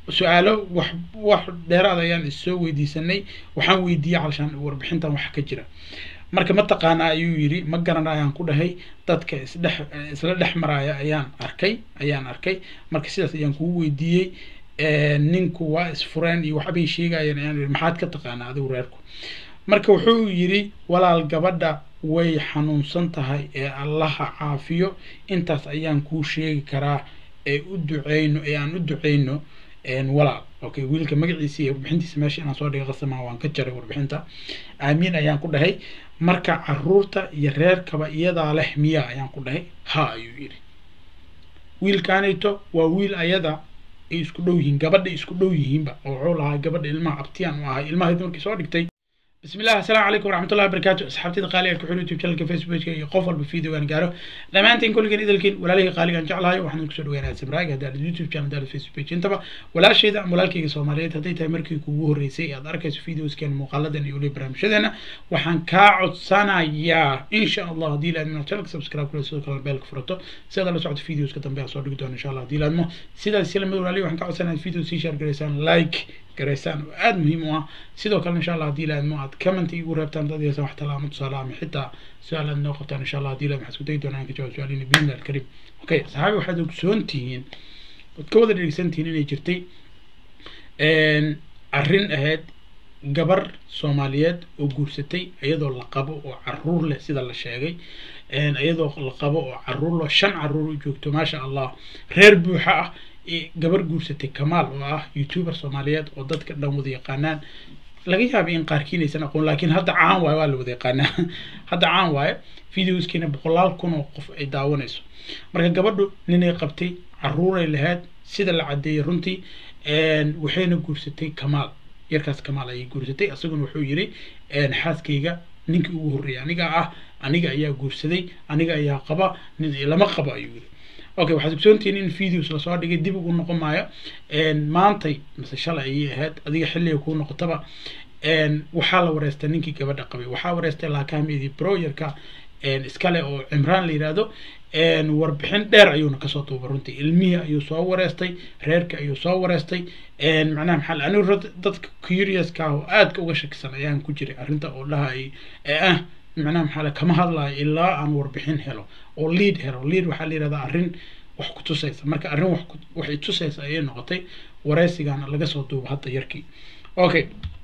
su-aalo wax wax dheeraad ayaan issoo weydiisanay waxaan weydiiyey calshaan warbixintan waxa ka jira marka mataqaana ayuu yidhi ma garana ayaan ku dhahay dadka isdhex isla dhex maraya ayaan arkay ayaan arkay marka sidaas ayaan kugu weydiiyey ninku waa isfureen iyo waxbay sheegayeen ayaan yidhi maxaad ka taqaanaa adigu reerku marka wuxuu yidhi walaal gabadha way xanuunsan tahay ee allaha caafiyo intaas ayaan kuu sheegi karaa ee u duceyno ee aan u duceyno walaal okay wiilka magaciisa iyo warbixintiisa meesha inaan soo dhiga qasama waan ka jaray warbixinta aamiin ayaan ku dhahay marka caruurta iyo reerkaba iyadaa leh miya ayaan ku dhahay ha ayuu yidhi wiilkaanayto waa wiil ayada ay isku dhow yihiin gabadha isku dhow yihiinba oo wuxuu lahaa gabadha ilmaha abtiyaan u ahay ilmahayd markii soo dhigtay بسم الله السلام عليكم ورحمة الله وبركاته أصحابتي قالي كحول يوتيوب شانل فيسبوك يقفل بفيديو كان قالوا لما أنتين كل كن إذا كن ولا ليه قالي كان جعل هاي وحنا نكسر وين سمراج هذا اليوتيوب شانل ده الفيسبوك أنت ولا شيء ده ولا كي سوماليات هذي تمركي كوه الرئيسي هذا أركز فيديوز كان مقلدا يقولي برامج شدنا وحن كاعد سنة يا إن شاء الله دي لأنه شانل سبسكرايب كل سوق بالك فرطة سيدا لو سعد فيديوز كتم بها صور إن شاء الله دي لأنه سيدا السلام ولا ليه وحن كاعد سنة فيديو سيشار جريسان لايك garaysaan oo aada muhiim u ah sidoo kale insha allah hadii laadmo aad comment igu reebtaan dad yeesa wax talaamo tusaale ama xitaa su-aal aad noo qabtaan insha allah hadii laad maxaa isku dayi doonaa in ka jawaab su-aaliina biidni alkarim okay saxaabi waxaad ogsoon tihiin waad ka wada dhegeysan tihiin inay jirtay arrin ahayd gabar soomaaliyeed oo guursatay iyadoo la qabo oo caruur leh sida la sheegay iyadoo la qabo oo caruur leh shan caruur u joogto maasha allah reer buuxa ah gabar guursatay kamaal oo ah youtuber soomaaliyeed oo dadka dhan wada yaqaanaan laga yaabay in qaarkiin aysan aqoon laakiin hadda caan waayo waa la wada yaqaanaa hadda caan waayo videoskiina boqolaal kun oo qof ay daawanayso marka gabadhu ninay qabtay caruuray lahayd sida la caddeeyay runtii waxayna guursatay kamaal yarkaas kamaal ayay guursatay isaguna wuxuu yidhi xaaskayga ninkii ugu horreeyay aniga ah aniga ayaa guursaday aniga ayaa qaba nin lama qabo ayuu yidhi okay waxaad ogsoontihiin in videos lasoo dhigay dib ugu noqon maayo maantay mise shalay ayay ahayd adiga xilliga kuu noqotaba waxaa la wareystay ninkii gabadha qabay waxaa wareystay laakahamidi broyerka iskale oo cimraan la yidhaahdo warbixin dheer ayuuna kasoo duubay runtii ilmihii ayuu soo wareystay reerka ayuu soo wareystay macnaha maxaa anigu dadka curioska ah oo aadka uga shakisan ayaan ku jiray arrinta oo dhahay ee ah macnaha maxaa kama hadlayo ilaa aan warbixin helo oo lead helo lead waxaa la yihahdaa arrin wax ku tusaysa marka arrin wax waxay tusaysa ayay noqotay wareysigaana laga soo duubo hadda yarkii okay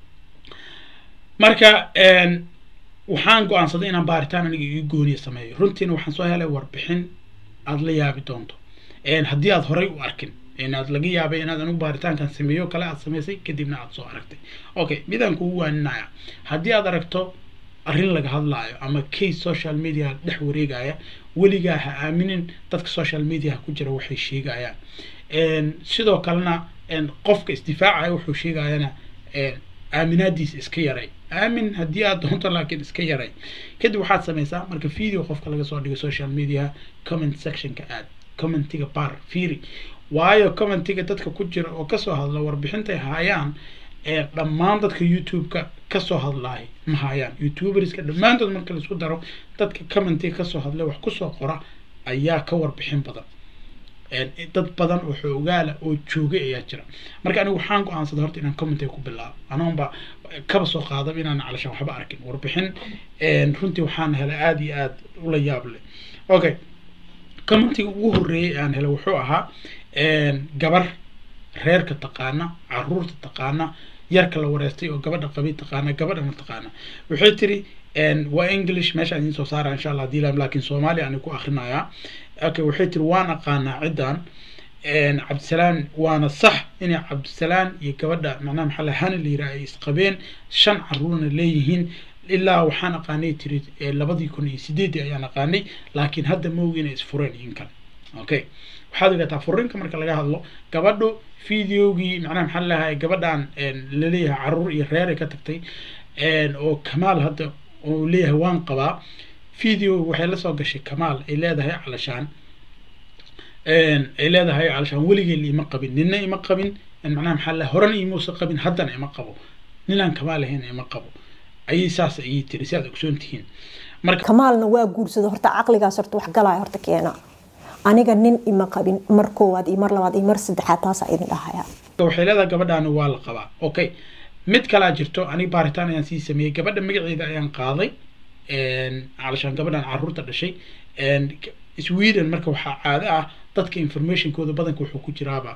marka waxaan go-aansaday inaan baaritaan aniga ii gooniya sameeyo runtiina waxaan soo helay warbixin aada la yaabi doonto haddii aad horey u arkin inaad laga yaabay inaad anigu baaritaankan sameeyo kale aad samaysay kadibna aad soo aragtay okay midaan kugu waaninaya haddii aad aragto arrin laga hadlaayo ama case social media dhex wareegaya weligaa ha aaminin dadka social media ku jira waxay sheegayaan sidoo kalena qofka isdifaacaya wuxuu sheegayana aaminaadiisa iska yaray aamin haddii aad doonto laakiin iska yaray kadib waxaad samaysaa marka video qofka laga soo dhigo social media comment sectionka aad commentiga bar fiiri waayo commentiga dadka ku jira oo kasoo hadla warbixintay haayaan ee dhammaan dadka youtube-ka kasoo hadlaay ma hayaan youtuberska dhammaantood marka laisku daro dadka commentiga kasoo hadlay wax kusoo qora ayaa ka warbixin badan dad badan oo xoogaala oo joogay ayaa jira marka anigu waxaan go-aansaday horta inaan commentiga ku bilaabo anoonba kaba soo qaadaba inaan calashaan waxba arkin warbixin runtii waxaan helay aada iyo aada ula yaab leh okay commentiga ugu horreeyay aan helay wuxuu ahaa gabar reerka taqaana caruurta taqaana yarka la wareystay oo gabadha qabi taqaana gabadhana taqaana waxay tiri waa english meeshaan idiin soo saara insha allah dilam laakiin soomaaliya ani ku akrinayaa okay waxay tiri waan aqaanaa ciddan cabdisalaan waana sax inay cabdisalaan iyo gabadha macnaha maxaa la hani la yiraha ay isqabeen shan caruurna leeyihiin ilaa waxaan aqaanay tiri labadii kun iyo sideedii ayaan aqaanay laakiin hadda ma ogi inay isfureen in kale okay waxaad ogataa furinka marka laga hadlo gabadhu videogii macnaha maxaa lahay gabadhan laleeyahay caruur iyo reeray ka tagtay oo kamaal hadda oo leeyahay waan qabaa video waxay la soo gashay kamaal ay leedahay calashaan ay leedahay calashaan weligeen ima qabin nina ima qabin macnaha maxaa lahay horena imuusa qabin haddana ima qabo ninaan kamaal ahayn ima qabo ayay saas ayay tiri si aad ogsoon tihiin marka kamaalna waa guursada horta caqligaas horta wax galaya horta keena aniga nin ima qabin mar koowaad iyo mar labaad iyo mar saddexaad taasaa idin dhahaya waxay leedahay gabadhaani waa la qabaa okay mid kalaa jirto aniga baaritaan ayaan sii sameeyey gabadha magaceeda ayaan qaaday calashaan gabadhan caruurta dhashay sweden marka waxaa caado ah dadka informationkooda badanka wuxuu ku jiraaba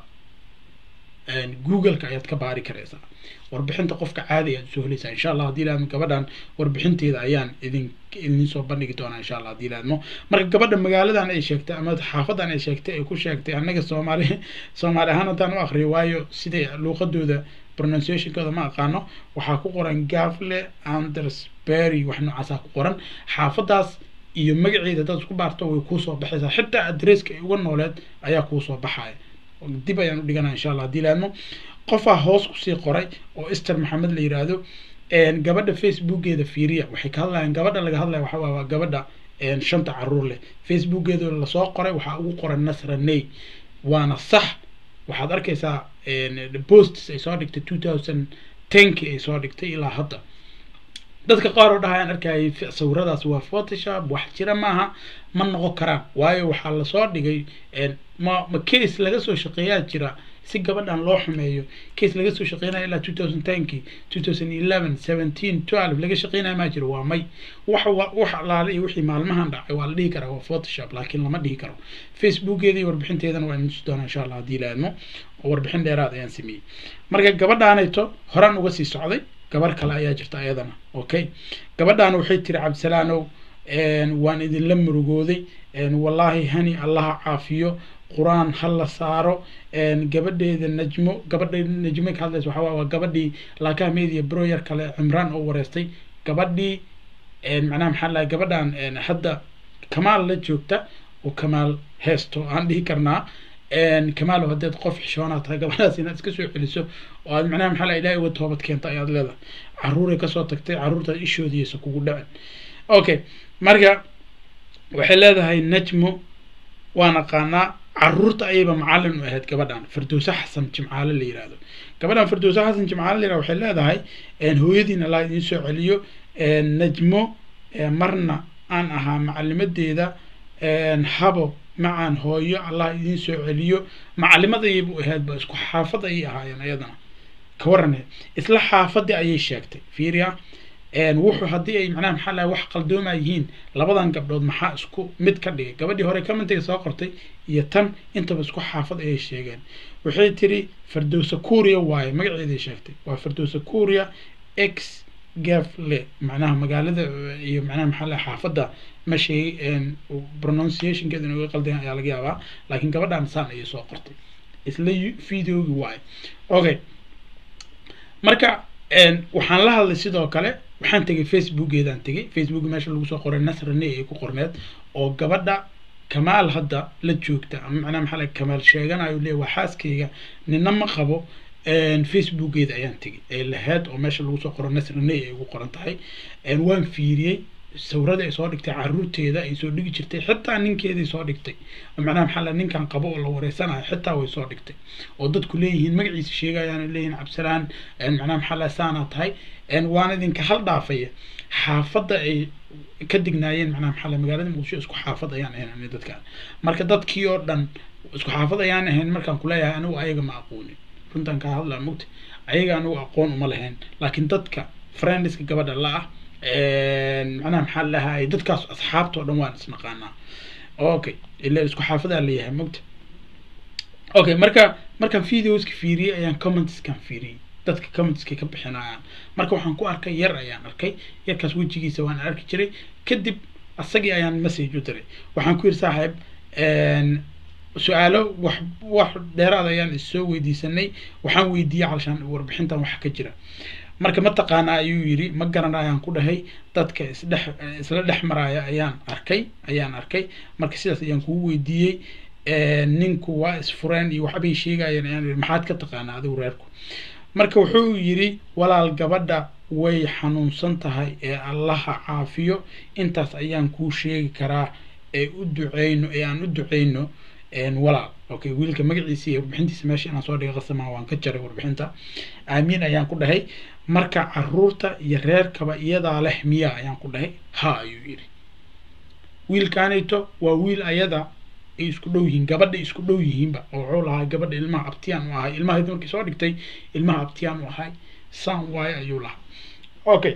googleka ayaad ka baari karaysaa warbixinta qofka caadi ayaad usoo helaysaa insha allah haddii laadmo gabadhan warbixinteeda ayaan idin idin soo bandhigi doonaa insha allah haddii laadmo marka gabadha magaaladan ay sheegtay ama xaafadan ay sheegtay ay ku sheegtay annaga soomaali soomaali ahaan haddaan u akriyo waayo siday luuqadooda pronunciationkooda ma aqaano waxaa ku qoran gafle andersberry wax noocaasaa ku qoran xaafadaas iyo magaceeda dad isku baarto way kuusoo baxaysaa xitaa adresska ay uga nooleed ayaa kuusoo baxaya dib ayaan u dhiganaa insha allah haddii laadmo qofaa hoos kusii qoray oo ester maxamed la yiraahdo gabadha facebookeeda fiiriya waxay ka hadlayaan gabadha laga hadlaya waxa waa gabadha shanta caruur leh facebookeeda lasoo qoray waxaa ugu qoran nasra ney waana sax waxaad arkaysaa posts ay soo dhigtay two thousand tenki ay soo dhigtay ilaa hadda dadka qaar oo dhahayaan arkayay sawiradaas waa photoshop wax jira maaha ma noqon karaan waayo waxaa lasoo dhigay ma ma case laga soo shaqeeyaa jira si gabadhan loo xumeeyo case laga soo shaqeynaya ilaa two thousand tenki two thousand eleven seventeen twelve laga shaqeynaya maa jiro waa may wax wax alaale iyo wixii maalmahan dhacay waa la dhihi karaa waa photoshop laakiin lama dhihi karo facebookeeda iyo warbixinteedana waa idin tusi doonaa insha allah haddii laadmo oo warbixin dheeraad ayaan sameeyey marka gabadhaanayto horaan uga sii socday gabar kale ayaa jirta ayadana okay gabadhaana waxay tiri cabdisalaanow waan idinla murugooday wallaahi hani allaha caafiyo qur-aan ha la saaro gabadheeda najmo gabadha najmo ka hadlaysa waxaa waa gabadhii laakaha media broyer kale cimraan oo wareystay gabadhii macnaha maxaa lahay gabadhan hadda kamaal la joogta oo kamaal heesto aan dhihi karnaa kamaalo haddeed qof xishoonaa tahay gabadhaas inaad iska soo celiso oo aad macnaha maxaa laha ilahay uga toobad keenta ayaad leedahay caruuray kasoo tagtay caruurtaad ishoodiyeysa kugu dhacin okay marka waxay leedahay najmo waan aqaanaa caruurta ayayba macalin u ahayd gabadhan firdowse xasan jimcaale la yirahdo gabadhan firdowse xasan jimcaale la yirahdo waxay leedahay hooyadiin allah idiin soo celiyo najmo marna aan ahaa macalimadeeda habo macaan hooyo allah idiin soo celiyo macalimad ayaybu ahaydba isku xaafad ayay ahaayeen ayadana ka warane isla xaafadii ayay sheegtay fiiriya wuxuu haddii ay macnaha maxaa lahay wax qaldooma yihiin labadan gabdhood maxaa isku mid ka dhigay gabadhii hore commentiga soo qortay iyo tan intaba isku xaafad ayay sheegeen waxay tiri firdowsa kuria waaye magaceeday sheegtay waa firdowsa kuria x gafle macnaha magaalada iyo macnaha maxaa lahay xaafadda ma sheegay pronunciationkeeda inuga qaldayan ayaa laga yaabaa laakiin gabadhan saan ayay soo qortay isla videogi waaye okay marka waxaan la hadlay sidoo kale waxaan tegay facebookeedaan tegay facebook meesha lagu soo qoray nasrane ay ku qorneed oo gabadha kamaal hadda la joogta ama macnaha maxaa laga kamaal sheeganayo leeya waa xaaskayga nina ma qabo facebookeeda ayaan tegay ee laheyd oo meesha lagu soo qoro nasrane ay ugu qoran tahay waan fiiriyey sawirada ay soo dhigtay caruurteeda ay soo dhigi jirtay xitaa ninkeeday soo dhigtay macnaha maxaa la ninkan qabo oo la wareysanayo xitaa way soo dhigtay oo dadku leeyihiin magaciisa sheegayaan leeyihiin cabsalaan macnaha maxaa la saanaa tahay waana idinka hal dhaafaya xaafadda ay ka dignaayeen macnaha maxaa la magaalada muqdisho isku xaafad ayaan ahayn dadkan marka dadkii oo dhan isku xaafad ayaan ahayn markaan kuleeyahay anigu ayaga ma aqoonin runtan kaa hadlaa mugta ayaga anigu aqoon uma lahayn laakiin dadka friendska gabadha la ah macnaha maxaa lahay dadkaas asxaabta oo dhan waan isnaqaanaa okay ila isku xaafadaa leeyahay mogta okay marka markaan videoska fiiriyey ayaan commentskan fiiriyey dadka commentska ka bixinayaan marka waxaan ku arkay yar ayaan arkay yarkaas wejigiisa waan arki jiray kadib asagii ayaan message u diray waxaan ku yidhi saaxiib su-aalo wax wax dheeraad ayaan issoo weydiisanay waxaan weydiiyey calashaan warbixintan wax ka jira marka mataqaana ayuu yidhi ma garana ayaan ku dhahay dadka isdhex isla dhex maraya ayaan arkay ayaan arkay marka sidaas ayaan kugu weydiiyey ninku waa isfureen iyo waxbay sheegayeen ayaan yidhi maxaad ka taqaanaa adigu reerku marka wuxuu yidhi walaal gabadha way xanuunsan tahay ee allaha caafiyo intaas ayaan kuu sheegi karaa ee u duceyno ee aan u duceyno walaal okay wiilka magaciisa iyo warbixintiisa meesha inaan soo dhiga qasama waan ka jaray warbixinta aamiin ayaan ku dhahay marka caruurta iyo reerkaba iyadaa leh miya ayaan ku dhahay ha ayuu yidhi wiilkaanayto waa wiil ayada ay isku dhow yihiin gabadha isku dhow yihiinba oo wuxuu lahaa gabadha ilmaha abtiyaan u ahay ilmaheedi markii soo dhigtay ilmaha abtiyaan u ahay saan waaye ayuu lahaa okay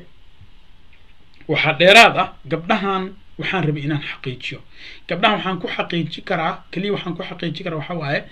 waxaa dheeraad ah gabdhahan waxaan rabay inaan xaqiijiyo gabdhahan waxaan ku xaqiiji karaa keliya waxaan ku xaqiiji karaa waxaa waaye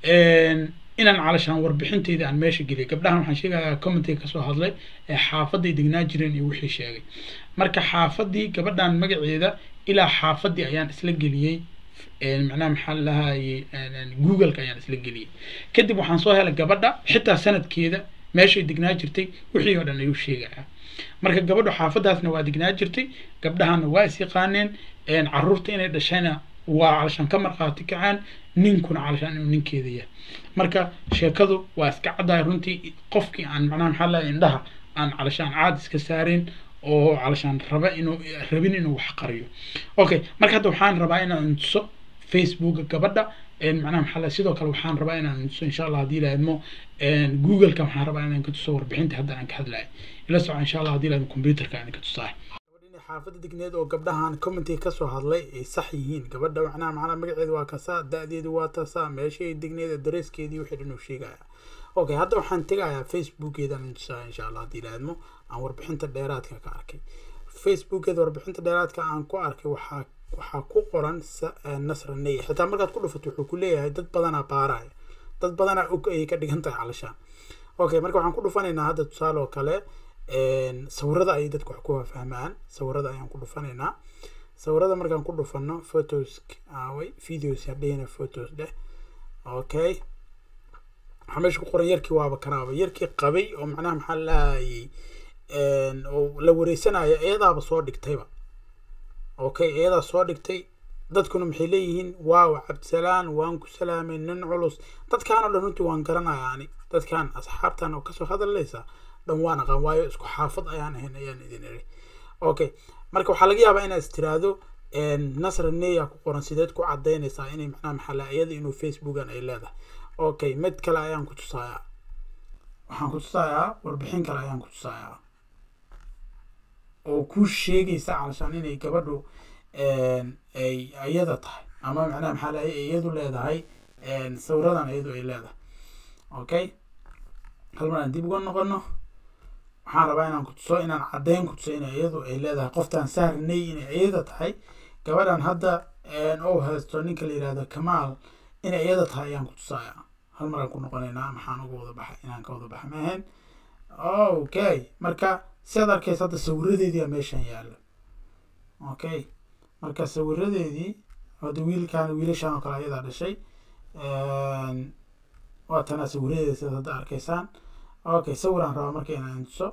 inaan calashaan warbixinteyda aan meesha geliyay gabdhahan waxaan sheegayaa commentiga kasoo hadlay ee xaafaday degnaa jireen iyo wixii sheegay marka xaafadii gabadhan magaceeda ilaa xaafadii ayaan isla geliyey macnaha maxaa lahayey googleka ayaan isla geliyey kadib waxaan soo helay gabadha xitaa sanadkeeda meeshay degnaa jirtay wixii oo dhan ayuu sheegayaa marka gabadhu xaafadaasna waa degnaa jirtay gabdhahana waa is yaqaaneen caruurta inay dhashayna waa calashaan ka markhaati kacaan ninkuna calashaan inuu ninkeeda yahay marka sheekadu waa iska caddahay runtii qofkii aan macnaha maxaa lahay indhaha aan calashaan caad iska saareen oo calashaan raba inuu rabin inuu wax qariyo okay marka hadda waxaan rabaa inaan tuso facebooka gabadha macnaha maxaa lahay sidoo kale waxaan rabaa inaan tuso insha allah haddii lahaydmo googleka waxaan rabaa inaan ka tuso warbixinta hadda aan ka hadlayo ila soco insha allah haddii lahayd computerka aan ka tusaay xaafadda degneed oo gabdhahan commentiga kasoo hadlay ay sax yihiin gabadha macnaha macnaha magaceedu waa kasaa da-deedu waa tasaa meeshay degneed dareeskeedii wixii dhan uu sheegaya okay hadda waxaan tegayaa facebookeedan intusaa insha allah haddii laadmo aan warbixinta dheeraadka ka arkay facebookeeda warbixinta dheeraadka aan ku arkay waxaa waxaa ku qoran nasra ney xitaa markaad ku dhufato wuxuu ku leeyahay dad badanaa baaraya dad badanaa og ayay ka dhigan tahay calashaan okay marka waxaan ku dhufanaynaa hadda tusaale oo kale sawirada ayay dadku wax ku fahmaan sawirada ayaan ku dhufanaynaa sawirada markaan ku dhufano photos aaway videos hadhehina photos dheh okay waxaa meesha ku qoran yarkii waaba kanaaba yarkii qabay oo macnaha maxaa lahayay oo la wareysanayo iyadaaba soo dhigtayba okay iyadaa soo dhigtay dadkuna maxay leeyihiin waaw cabdisalaan waan ku salaamay nin culus dadkaan oo dhan runtii waan garanaya ani dadkaan asxaabtan oo kasoo hadlaysa dhan waan aqaan waayo isku xaafad ayaan ahayn ayaan idin iri okay marka waxaa laga yaabaa inaad istiraahdo nasra neya ku qoran sideed ku cadaynaysaa inay macnaha maxaa iyada inuu facebookan ay leedahay okay mid kale ayaan ku tusayaa waxaan ku tusayaa warbixin kale ayaan ku tusayaa oo ku sheegaysa calashaan inay gabadhu ay iyada tahay ama macnaha maxaa la iyadu leedahay sawiradan iyadu ay leedahay okay hal mar aan dib uga noqono waxaan rabaa inaan ku tuso inaan caddeyn ku tuso inay iyadu ay leedahay qoftaan saarnay inay iyada tahay gabadhan hadda ou haysto ninka la yihahdo kamaal inay iyada tahay ayaan ku tusayaa hal mar aan ku noqonaynaa maxaan uga wada baxay inaan ka wada baxa maahayn okay marka sidaad arkaysa hadda sawiradeedii aa meeshan yaalo okay marka sawiradeedii hadda wiilkan wiilashan oo kale ayadaa dhashay waa tanaa sawiradeeda sidaad hadda arkaysaan okay sawiraan rabaa marka inaan tuso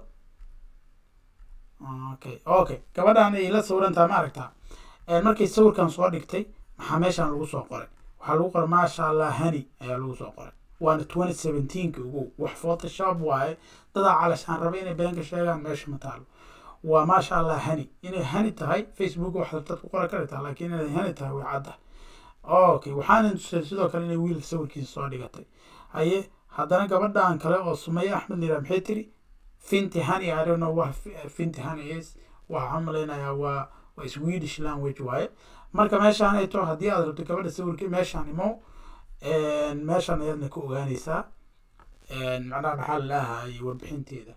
okay okay gabadhan ay la sawirantaha ma aragtaa markay sawirkan soo dhigtay maxaa meeshan lagu soo qoray waxaa lagu qoray maasha allah hani ayaa lagu soo qoray waana twenty seventeenka ugu wax photoshop waaye dadaa calashaan raba inay beenka sheegaan meesha ma taalo waa maasha allah hani inay hani tahay facebook waxaad dad ku qoran kartaa laakiin inay hani tahay way cadda okay waxaana tusay sidoo kale inay wiil sawirkiisa soo dhigatay haye haddana gabadhan kale oo sumaya axmed lira maxay tiri finti hani i don't know what finti hani is waxaan malaynayaa waa waa swedish language waaye marka meeshaan ay to haddii aad rabto gabadha sawirka meeshaan imo meeshaan ayaadna ka ogaanaysaa macnaha maxaa lalaahayay warbixinteeda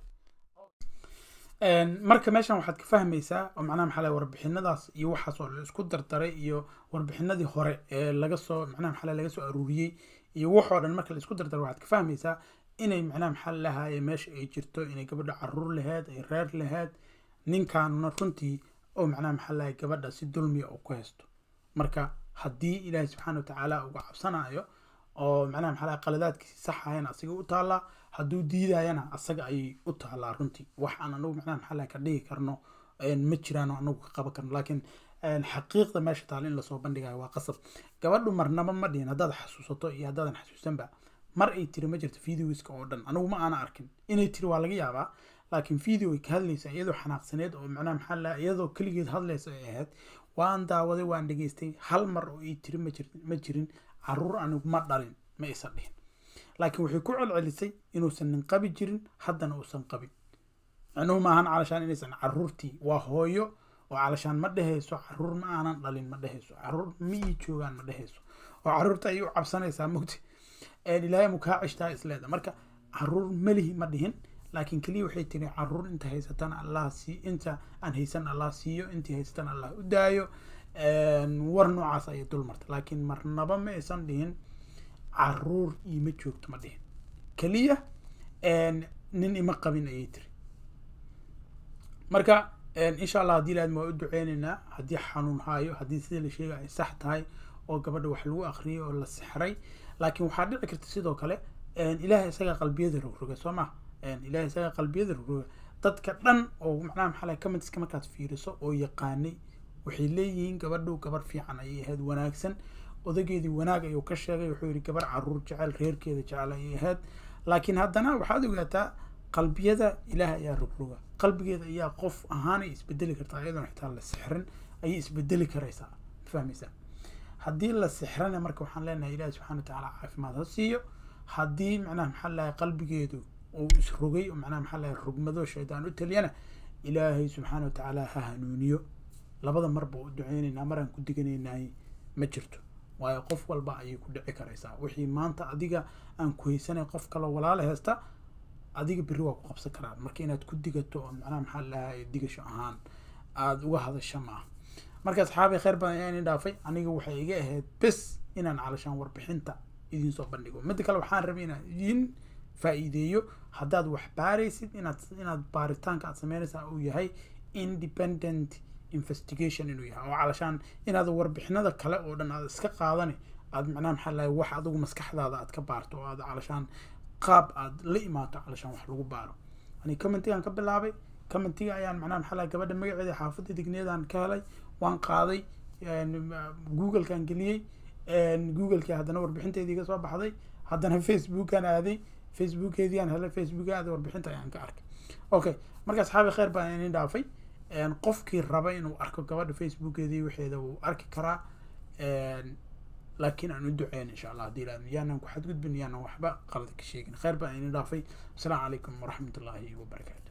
marka meeshan waxaad ka fahmaysaa oo macnaha maxaa lahay warbixinadaas iyo waxaas oo la isku dardaray iyo warbixinadii hore ee laga soo macnaha maxaa laga soo aruuriyey iyo waxoo dhan marka la isku dardaro waxaad ka fahmaysaa inay macnaha maxaa lalahaye meesha ay jirto inay gabadha caruur laheed ay reer laheed ninkaanuna runtii oo macnaha maxaa lalahay gabadha si dulmiya oo ku haysto marka haddii ilaahay subxaana watacaala uga cabsanayo oo macnaha maxaa lahay qaladaadkiisi saxayana asaga u taallaa hadduu diidayana asaga ayay u taallaa runtii wax aan anagu macnaha maxaa lahay ka dhigi karno ma jiraan oo anagu ka qaban karno laakiin xaqiiqda meesha taal in lasoo bandhigayo waa qasab gabadhu marnaba ma dhihin haddaad xasuusato iyo haddaadan xasuusanba mar ay tiri ma jirto videoiska oo dhan anigu ma aana arkin inay tiri waa laga yaabaa laakiin video ay ka hadlaysa iyadoo xanaaqsaneed oo macnaha maxaa la iyadoo keligeed hadlaysa ay ahayd waan daawaday waan dhegaystay hal mar oo ay tiri ma jirin ma jirin caruur anigu ma dhalin ma aysan dhihin laakiin waxay ku celcelisay inuusan nin qabi jirin haddana uusan qabin macnuhu maahan calashaan inaysan caruurtii waa hooyo oo calashaan ma dhehayso caruur ma aanan dhalin ma dhehayso caruur ma ii joogaan ma dhehayso oo caruurta ayay u cabsanaysaa mugti ilaahay mu kaa cishtaa isleeda marka caruur melihi ma dhihin laakiin keliya waxay tiri caruur inta haysatan allah sii inta aan haysan allah siiyo intii haysatan allah u daayo war noocaas ayay dul marta laakiin marnaba ma aysan dhihin caruur iima joogto ma dhihin keliya nin ima qabin ayay tiri marka insha allah haddii laadma waa u duceyneynaa haddii xanuun haayo haddii sida la sheegay ay sax tahay oo gabadha wax lagu akriyay oo la sixray laakiin waxaa dhici karta sidoo kale ilahay isaga qalbiyada rogroga soo ma ilahay isaga qalbiyada rogroga dadka dhan oo macnaha maxaa lahay commentiska markaad fiiriso oo yaqaanay waxay leeyihiin gabadhu gabar fiican ayay ahayd wanaagsan odageedii wanaag ayuu ka sheegay wuxuu yihi gabar caruur jecel reerkeeda jecel ayay ahayd laakiin haddana waxaad ogaataa qalbiyada ilaah ayaa rogroga qalbigeeda ayaa qof ahaanay isbedeli kartaa iyadoona xitaa la sixrin ayay isbedeli karaysaa fahmaysaa haddii la sixrana marka waxaan leenahay ilahi subxana watacaala caafimaad ha siiyo haddii macnaha maxaa lahay qalbigeedu uu isrogay oo macnaha maxaa lahay rugmado shaydaan u taliyana ilaahay subxaana watacaala ha hanuuniyo labada marba u duceyneynaa maraan ku diganaynahay ma jirto waayo qof walba ayay ku dhici karaysaa wixii maanta adiga aan ku haysanay qof kaloo walaala heesta adiga berri waa ku qabsan karaan marka inaad ku digato oo macnaha maxaa lahay digasho ahaan aada uga hadasha ma ah marka asxaabi kheyr badan ayaa idin dhaafay aniga waxay iga ahayd bes inaan calashaan warbixinta idin soo bandhigo midda kale waxaan rabay inaan idin faa-iideeyo haddaad wax baaraysid inaad inaad baaritaanka aad sameynaysaa uu yahay independent investigation inuu yahay oo calashaan inaad warbixinada kale oo dhan aad iska qaadani aad macnaha maxaa lahay wax adigu maskaxdaada aad ka baarto oo aad calashaan qaab aad la imaato calashaan wax lagu baaro ani commentigaan ka bilaabay commentiga ayaan macnaha maxaa lahay gabadha magaceeda xaafadda digneedaan ka helay waan qaaday google-kaan geliyey google-kii haddana warbixinteedii ka soo baxday haddana facebookaan aaday facebookeediiaan helay facebook aaday warbixinta ayaan ka arkay okay marka asxaabi kheyr baan idin dhaafay qofkii raba inuu arko gabadha facebookeedii waxeeda wuu arki karaa laakiin aan u duceyn insha allah haddii la yaanan ku xadgudbin yaanan waxba qalad ka sheegin kheyr baan idin dhaafay asalaamu calaykum waraxmat ullaahi wabarakaatu